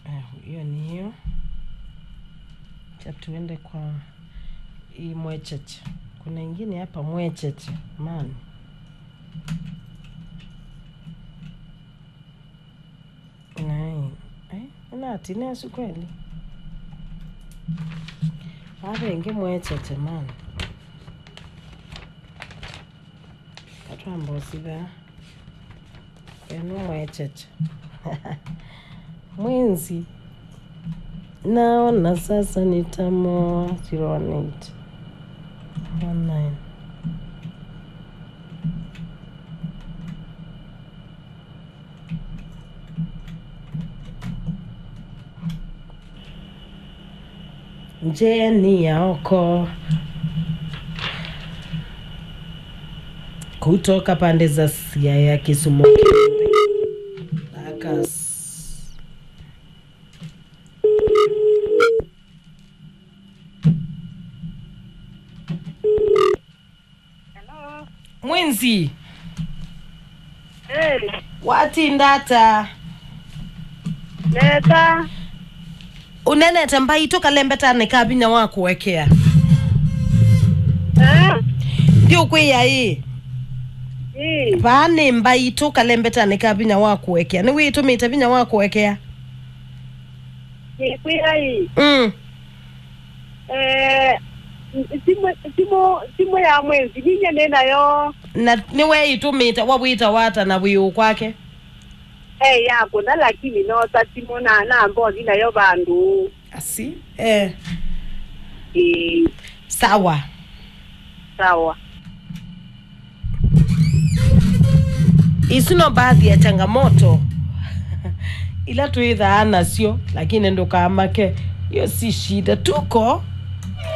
Eh, hiyo ni hiyo cha tuende kwa hii mwecheche kuna ingine hapa mwecheche mani nai eh, inati nesu kweli avengi mwecheche mani katwambosiva enu mwecheche mwenzi naona sasa nitamoa 018 19 njeni yaoko kutoka pande za Siaya, Kisumu, Kiembe, Akas. Hello. mwenzi Hey, watindata neta. unenete mbaito kalembetane kabinya wakuwekea Eh? ndi ukwiya ii Ii. vaani mbaito kalembetane kabinya wakuwekea ni witumite binya wakuwekea Nikwira ii. mm. Eh, simu simu simu ya mwezi ninye nenayo na niwe itumite wawita wata na wiu kwake eh yako na lakini nota simu na na mboni nayo bandu asi eh. eh sawa sawa isino baadhi ya changamoto ila tuidhaa nasio lakini ndukamake hiyo si shida tuko